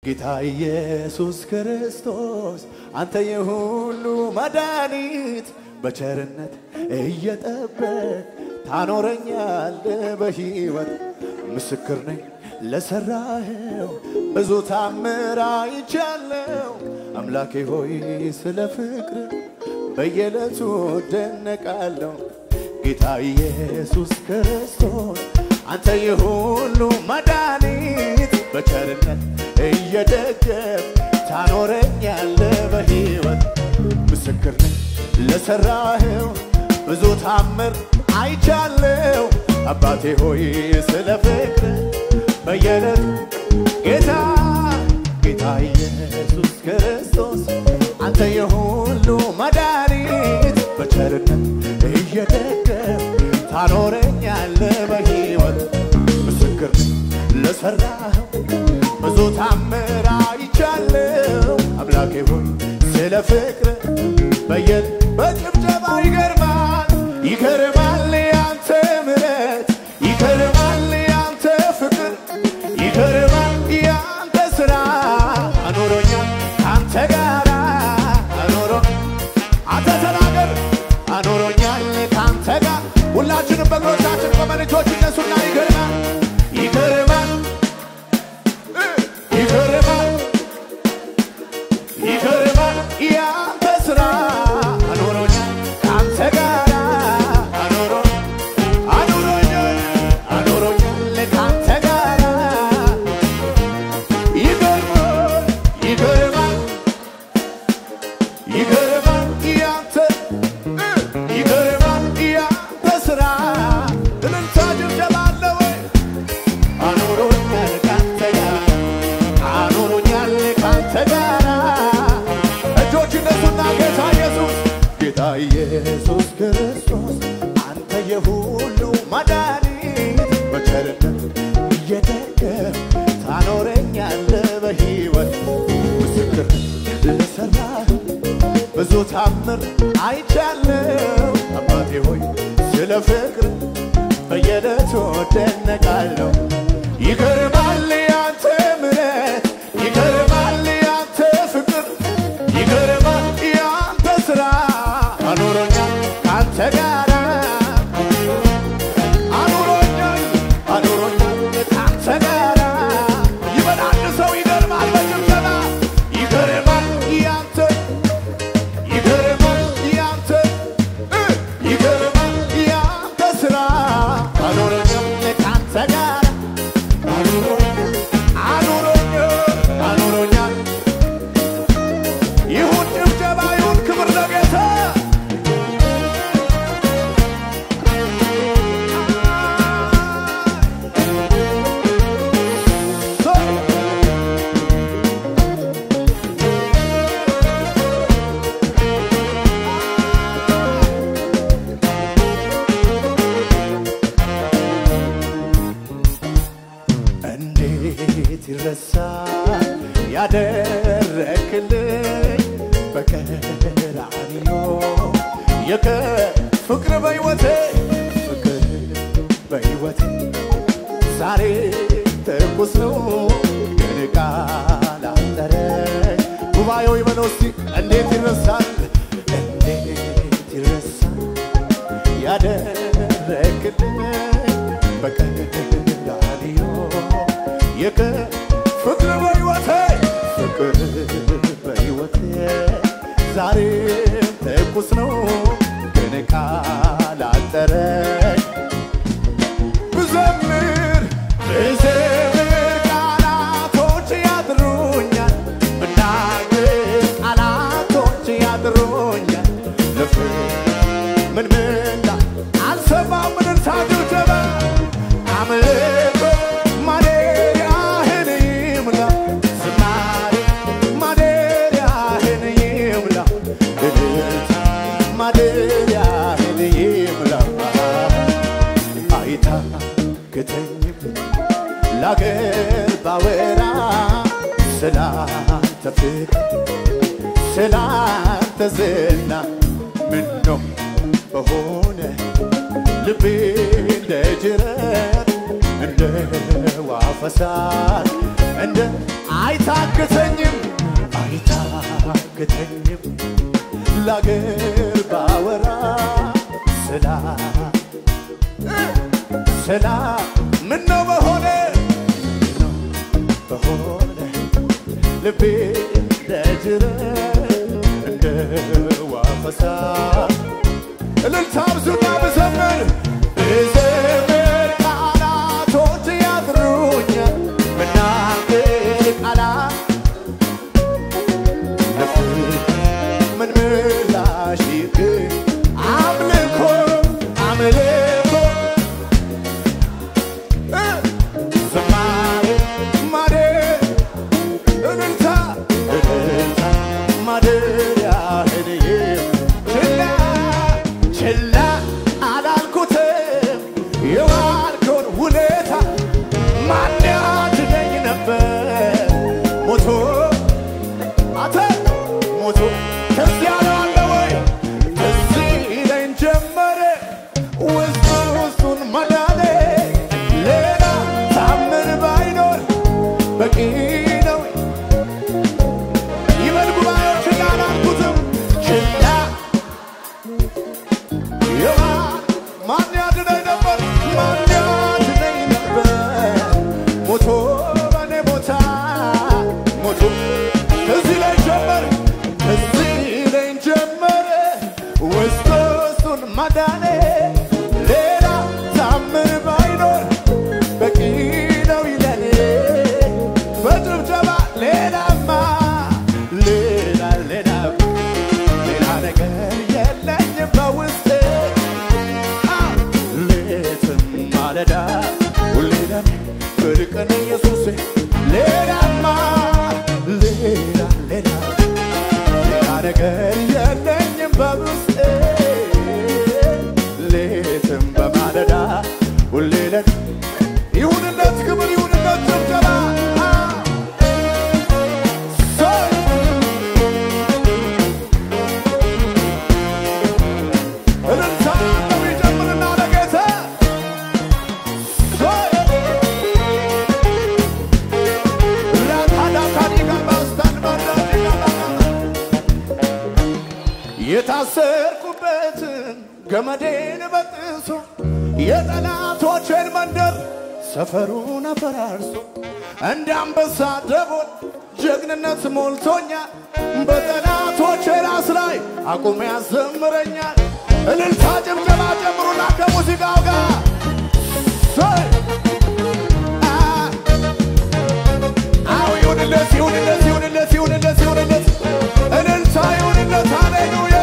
ጌታ ኢየሱስ ክርስቶስ አንተ የሁሉ መድኃኒት በቸርነት እየጠበቅ ታኖረኛለ በሕይወት ምስክር ነኝ ለሠራኸው ብዙ ታምር አይቻለው። አምላኬ ሆይ ስለ ፍቅር በየዕለቱ እደነቃለሁ። ጌታ ኢየሱስ ክርስቶስ አንተ የሁሉ መድኃኒት በቸርነት እየደገፍ ታኖረኛለ በሕይወት ምስክር ነኝ ለሠራኸው ብዙ ታምር አይቻለው። አባቴ ሆይ ስለ ፍቅር በየዕለቱ ጌታ ጌታ ኢየሱስ ክርስቶስ አንተ የሁሉ መድኃኒት በቸርነት እየደገፍ ታኖረኛለ በሕይወት ምስክር ነኝ ለሠራኸው ብዙ ታምር አይቻለው። አምላኬ ሆይ ስለ ፍቅር በየል በጭብጨባ ይገርማል ይገርማል ያንተ ምሕረት ይገርማል ያንተ ፍቅር ይገርማል ያንተ ሥራ አኖሮኛል ካንተ ጋራ አኖሮ አንተ ተናገር አኖሮኛል ካንተ ጋር ሁላችንም በእግሮቻችን ቆመን እጆች እነሱና ይገርማል ይገርማል ይገርማል ይገርማል ያንተ ሥራ አኖሮኛል ካንተ ጋር አኖሮ አኖሮኛል አኖሮኛል ካንተ ጋር ይገርማል ይገርማል ይገርማል ያንተ ይገርማል ያንተ ሥራ እልልታ ጭብጨባ አለ ወይ? አኖሮኛል ካንተ ጋር አኖሮኛል ካንተ ጋር እጆች እነሱና ጌታ ኢየሱስ ጌታ ኢየሱስ ክርስቶስ አንተ የሁሉ መድኃኒት በቸርነት እየደገፍ ታኖረኛለ በሕይወት ምስክር ለሠራህ ብዙ ታምር አይቻለው አባቴ ሆይ ስለ ፍቅር በየዕለቱ እደነቃለሁ። ይገርማል ያንተ ምሕረት ይገርማል ያንተ ፍቅር ይገርማል ያንተ ሥራ አኖሮኛል ካንተ ጋር አኖሮኛል አኖሮኛል ካንተ ጋር ይበላል ሰው ይገርማል በጭብጨባ ይገርማል ያንተ ይገርማል ያንተ እ ይገርማል ያንተ ሥራ አኖሮኛል ካንተ ጋር አኖሮኛል አኖሮኛል አኖሮኛል ይሁን ጭብጨባ ይሁን ክብር ለጌታ እንዴት ይረሳል ያደረክልኝ በቀራንዮ የከ ፍቅር በሕይወቴ ፍቅር በሕይወቴ ዛሬ ትኩስ ነው ግን ቃል አጠረኝ ጉባኤው ይበለው እስቲ እንዴት ይረሳል እንዴት ይረሳል ያደረክልኝ በቀራንዮ የከ ፍቅር በሕይወቴ ፍቅር በሕይወቴ ዛሬም ትኩስ ነው ግን ቃል አጠረኝ ብዘምር ብዘምር ቃላቶች ያጥሩኛል ብናገር ቃላቶች ያጥሩኛል ልፍር ምን ምንዳ አልሰማም ምንን ሳድርጀበ አምልኮ ማደሪያህን ይምላ ዝማሬ ማደሪያህን ይምላ እልልታ ማደሪያህን ይምላ አይታክተኝም ላገር ባወራ ስላንተ ፍቅር ስላንተ ዝና ምነው በሆነ ልቤ እንደ ጅረት እንደ ውሃ ፈሳሽ እንደ አይታክተኝም አይታክተኝም ለአገር ባወራ ስላ ስላ ምነው በሆነ ምነው በሆነ ልቤ ለጅረት እንደ ውሃ ፈሳሽ እልልታ ብዙና ብዘምር ብዘምር ቃላቶች ያጥሩኛል ምናገር ቃላት ምን ምላሽ ይገኝ አምልኮ አምልኮ እ ዝማሬ ማሬ እልልታ እልልታ ማደሪያህን ችላ ችላ አላልኩትም የዋልከውን ውለታ ማን ያድነኝ ነበር ሞቶ አተ ሞቶ ከዚያ ነው አለ ወይ እዚህ ይለኝ ጀመረ ውስጥ ውስጡን መዳኔ ሌላ ታምር ባይኖር በቂ ነው ይበል ጉባኤው ችላ አላልኩትም ችላ የዋ ማን ያድነኝ ነበር ማን ያድነኝ ነበር ሞቶ በኔ ቦታ ሞቶ እዚህ ላይ ጀመረ እዚህ ላይ ጀመረ ውስጥ ውስጡን ማዳኔ ሌላ ታምር ባይኖር በቂ ነው ይለኔ በጭብጨባ ሌላማ ሌላ ሌላ ሌላ ነገር የለኝም በውስጤ ሌትም ማለዳ ሁሌ ለኔ ብርቅ ነው ኢየሱሴ ሌላማ ሌላ ሌላ ሌላ ነገር የለኝም በውስጤ ሌትም በማለዳ ሁሌ ለኔ ይሁንለት ክብር ይሁንለት ጭብጨባ ሰይ እልልታ ነው ይጨምርና ለጌታ ሰይ ራታዳካዲጋ ባስታን ባዳዲጋ የታሰርኩበትን ገመዴን በጥሶ የጠላቶቼን መንደር ሰፈሩን አፈራርሶ እንደ አንበሳ ደቦል ጀግንነት ሞልቶኛል። በጠላቶቼ ራስ ላይ አቁሞ ያዘምረኛል። እልልታ ጭብጨባ ጨምሩና ከሙዚቃው ጋር ሰይ አ- አዎ ይሁንለት ይሁንለት ይሁንለት ይሁንለት ይሁንለት እልልታ ይሁንለት ሃሌሉያ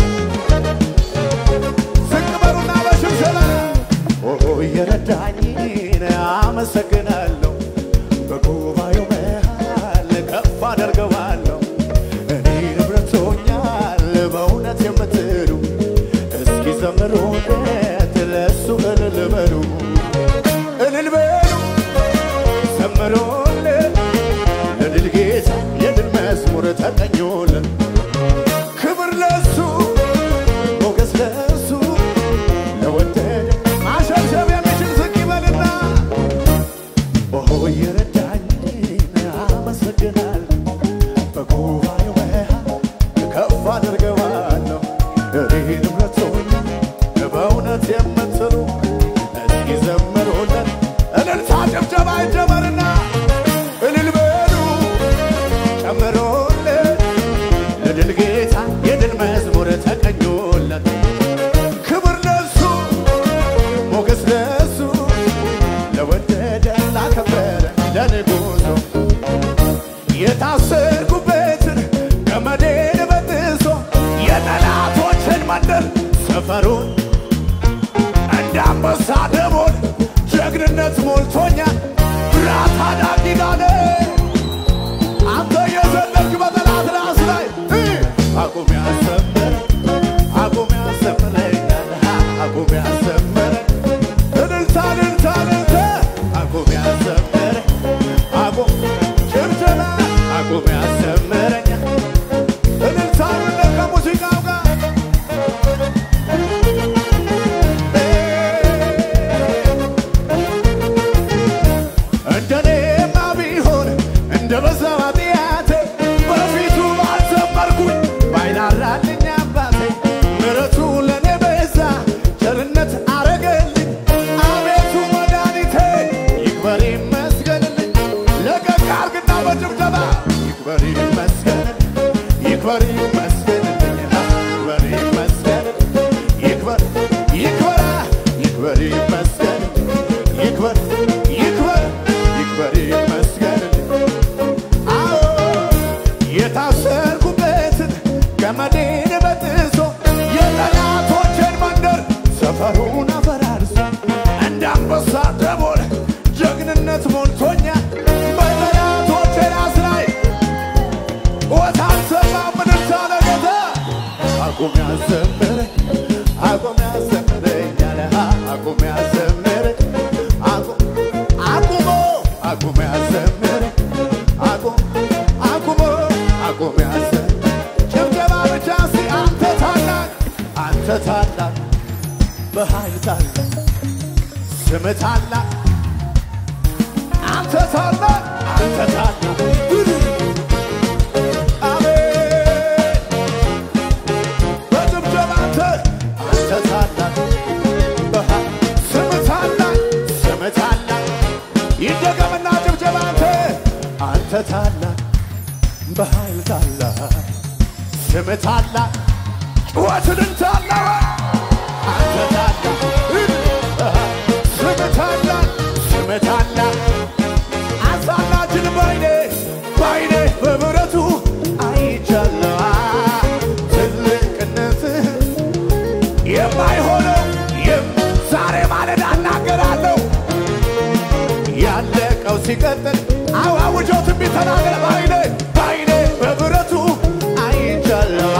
ዝቅ በሉና በሽብሸባ ኦ የረዳኝን አመሰግናለሁ በጉባኤው መሃል ከፍ አደርገዋለሁ እኔ ንብረቶኛል በእውነት የምትሉ እስኪ ዘምሩለት ለእሱ እልል በሉ እልል በሉ ዘምሩለት ለድል ጌታ የድል መዝሙር ተቀኙለት ክብር ለሱ ሞገስ ለሱ ለወደደ ማሸብሸብ የሚችል ዝቅ ይበልና ኦሆ የረዳኝን አመሰግናለሁ በጉባኤው መሃል ከፍ አድርገዋለሁ እኔ ንብረቶኛ በእውነት የምትሉ እስኪ ዘምሩለት እልልታ ጭብጨባ ይጀመርና እልል በሉ ጨምሩለት ለድል ጌታ የድል መዝሙር ተቀኙለት ክብር ለሱ ሞገስ ለሱ ለወደደ ላከበረ ለንጉሱ የታሰርኩበትን ገመዴን በጥሶ የጠላቶችን መንደር ሰፈሩን እንደ አንበሳ ደቦል ጀግንነት ሞልቶኛል ብራት አዳጊዳነ አንተ የዘለልክ በጠላት ራስ ላይ እ አቁም ያሰምረ አቁም ያሰምረኛል አቁም ያሰምረ እልልታ እልልታ እልልታ አቁም ያሰምረ አቁም ጭብጨባ አቁም ያሰምረኛል እልልታ እልልታ ከሙዚቃው ጋር እ ጭብጨባ ይክበር ይመስገን ይክበር ይመስገን ይክበር ይመስገን ይክበር ይክበር ይክበር ይመስገን ይክበር ይክበር ይክበር ይመስገን አዎ የታሰርኩበትን ገመዴን በጥሶ የጠላቶችን መንደር ሰፈሩን አፈራርሶ እንደ አንበሳ ደቦል ጀግንነት ሞልቶኛል በጠላቶቼ ራስ ላይ ወታሰማ ምንታ ለጌታ አቁም ያዘምረኝ አቁም ያዘምረኝ አለ አቁም ያዘምረኝ አቁም አቁሞ አቁም ያዘምረኝ አቁም አቁሞ አቁም ያዘምረኝ ጭብጨባ ብቻ ሲ አንተ ታላቅ አንተ ታላቅ በኃይል ታላቅ ስም ታላቅ አንተ ታላቅ አንተ ታላቅ አሜን በጭብጨባ አንተ አንተ ታላቅ በኃይል ስም ታላቅ ስም ታላቅ ይደገምና ጭብጨባ አንተ አንተ ታላቅ በኃይል ታላቅ ስም ታላቅ ጩኸትን ታላቅ አንተ ታላቅ ስም ታላቅ ስም ታላቅ አሳላችን ባይኔ ባይኔ በምሕረቱ አይቻለዋ ትልቅነትህ የማይሆነው የም ዛሬ ማለዳ እናገራለሁ ያለቀው ሲቀጥል አዋውጆ ትንቢት ተናገረ ባይኔ ባይኔ በምሕረቱ አይቻለዋ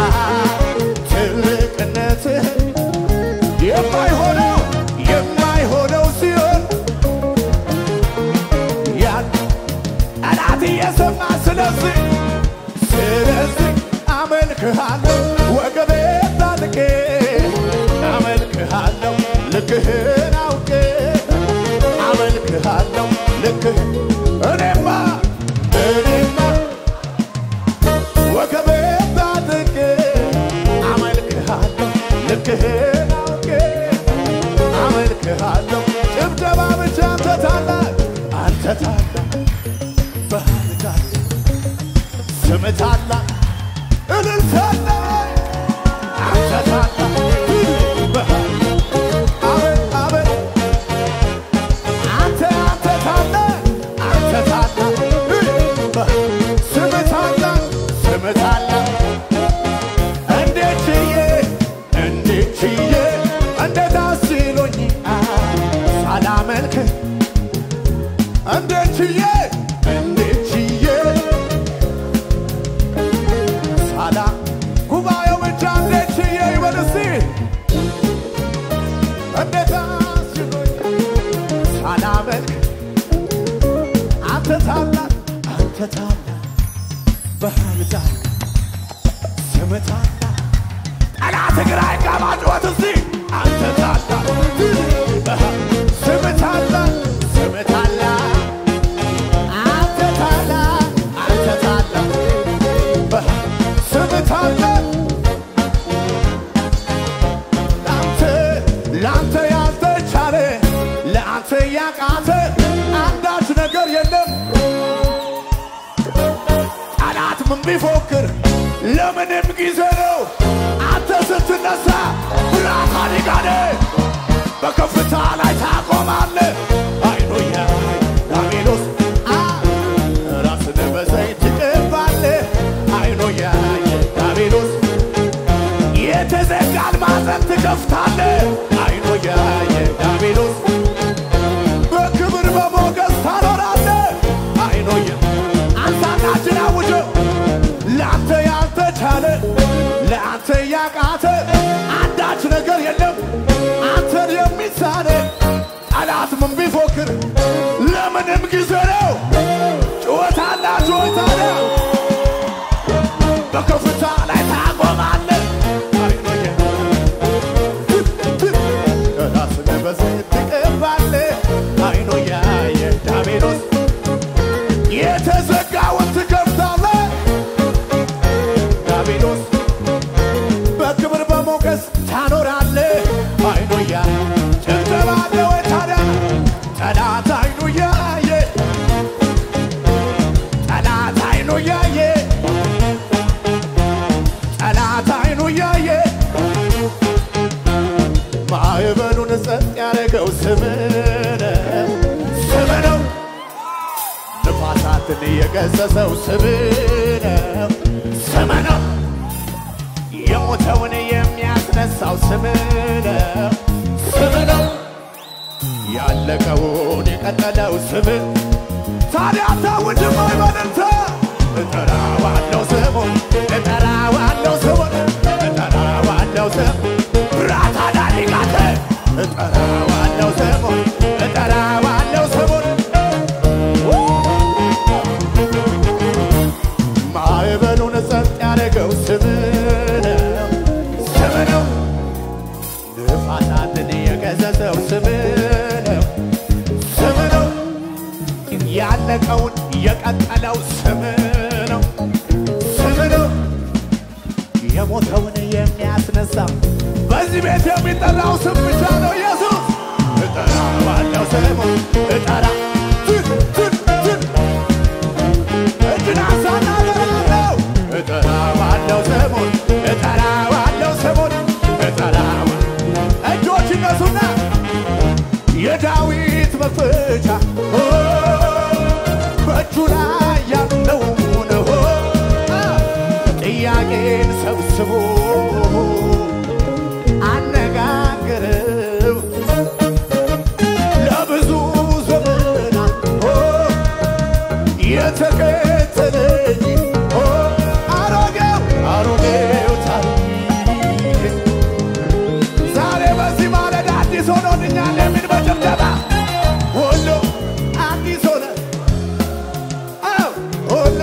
ትልቅነትህ የማይሆነው የማይሆነው ሲሆን ያን ጠላት እየሰማ ስለዚህ ስለዚህ አመልክሃለሁ ወገቤ ታጥቄ አመልክሃለሁ ልክህን አውቄ አመልክሃለሁ ልክህ እኔማ እኔማ ወገቤ ታጥቄ አመልክሃለሁ ልክህን አውቄ አመልክሃለሁ ጭብጨባ ብቻ አንተ ታላቅ አንተ ታላቅ ባህል ታላቅ ስም ታላቅ እልል ታላቅ አንተ ታላቅ ባህል አቤት አቤት አንተ አንተ ታላቅ አንተ ታላቅ ባህል ስም ታላቅ ስም ታላቅ እንዴት ችዬ እንዴት ችዬ እንዴት አስችሎኝ ሳላመልክ እንዴት ችዬ እንዴት ችዬ ሳላ ጉባኤው ብቻ እንዴት ችዬ ይበል እስቲ እንዴት አስችሎኝ ሳላመልክ አንተ ታላቅ አንተ ታላቅ በኃይል ታላቅ ስም ታላቅ ጠላት ግራ ይጋባ ጩኸት እስቲ አንተ ታላቅ ስም ታላቅ ስም ታላቅ አንተ ታላቅ አንተ ታላቅ ስም ታላቅ ለአንተ ለአንተ ያልተቻለ ለአንተ ያቃተ አንዳች ነገር የለም ጠላት ምን ቢፎክር ለምንም ጊዜ ነው። አንተ ስትነሳ ብርሃን ጋኔ በከፍታ ላይ ታቆማለህ። አይኑ ያይ ዳሜሎስ አ ራስን በዘይት ትቀባለህ። አይኑ ያይ ዳሜሎስ የተዘጋን ማዕዘን ትከፍታለህ። አይኑ ያይ ዳሜሎስ በክብር በሞገስ ታኖራለህ። አይኑ ያ አንሳናችን አውጀው ለአንተ ያልተቻለ ለአንተ ያቃተ አንዳች ነገር የለም አንተን የሚሳነ ጠላት ምን ቢፎክር ለምንም ጊዜ ነው ጩኸት አላት ጩኸት አለ በከፍታ ላይ ታቆማለህ አይኖየ ራስን በዘይት ትቀባለህ አይኖያ የዳሜሎስ የተዘጋውን ትከፍታለህ ዳቢሎስ በክብር በሞገስ ታኖራለህ። አይኑያ ጭብጨባ አለ ወይ ታዲያ? ጠላት አይኑ ያየ ጠላት አይኑ እያየ ጠላት አይኑ እያየ ማዕበሉን ጸጥ ያደረገው ስምነ ስም ነው። ንፋሳትን የገሰሰው ስም ነው። ስም ነው። የሞተውን የሚያስነሳው ስም ነው። ስም ነው። ያለቀውን የቀጠለው ስም ታዲያ ታውጅማ ይበልንተ እጠራዋለሁ ስሙን እጠራዋለሁ ስሙን እጠራዋለሁ ስም ብራታ ዳሊጋተ እጠራዋለሁ ስሙን እጠራዋለሁ ስሙን ማዕበሉን ጸጥ ያደረገው ስም ነው ስም ነው ንፋሳትን የገሰጸው ስም ነው ስም ነው ያለቀውን የቀጠለው ስም ነው ስም ነው የሞተውን የሚያስነሳ በዚህ ቤት የሚጠራው ስም ብቻ ነው ኢየሱስ እጠራዋለሁ ስሙን እጠራ ትን ትን ትን እጅን አንሳና እጠራዋለሁ እጠራዋለሁ ስሙን እጠራዋለሁ ስሙን እጠራዋ እጆች እነሱና የዳዊት መክፈቻ ኦ፣ በእጁ ላይ ያለውን ኦ፣ አ፣ ጥያቄን ሰብስቦ አነጋገረው ለብዙ ዘመናት ኦ፣ የተከተለኝ ኦ፣ አሮጌው አሮጌው ታሪክ ዛሬ በዚህ ማለዳ አዲስ ሆኖልኛል የሚል በጭብጨባ ሁሉ አዲስ ሆነ። አዎ ሁሉ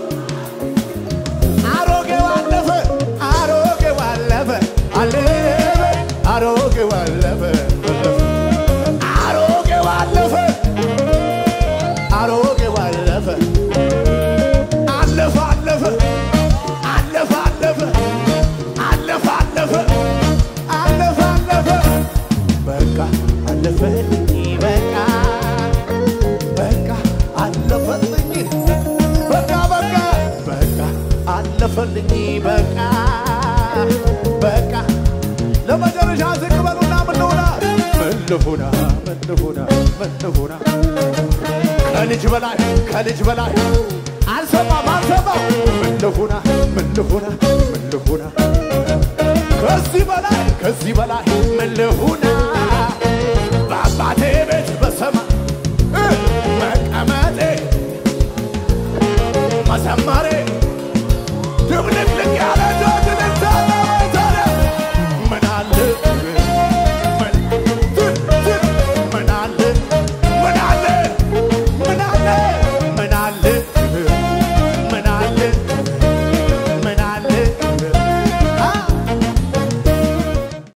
አሮጌው አለፈ፣ አሮጌው አለፈ፣ አለፈ፣ አሮጌው አለፈ፣ አሮጌው አለፈ፣ አሮጌው አለፈ፣ አለፈ፣ አለፈ፣ አለፈ፣ አለፈ፣ አለፈ፣ አለፈ፣ አለፈ፣ አለፈ። በቃ አለፈልኝ፣ በቃ በቃ አለፈልኝ፣ በቃ በቃ በቃ አለፈልኝ፣ በቃ በቃ ለመጨረሻ ዝቅ በሉና ምን ልሁና ምን ልሁና ምን ልሁና ምን ልሁና ከልጅ በላይ ከልጅ በላይ አልሰማም አልሰማም ምን ልሁና ምን ልሁና ምን ልሁና ከዚህ በላይ ከዚህ በላይ ምን ልሁና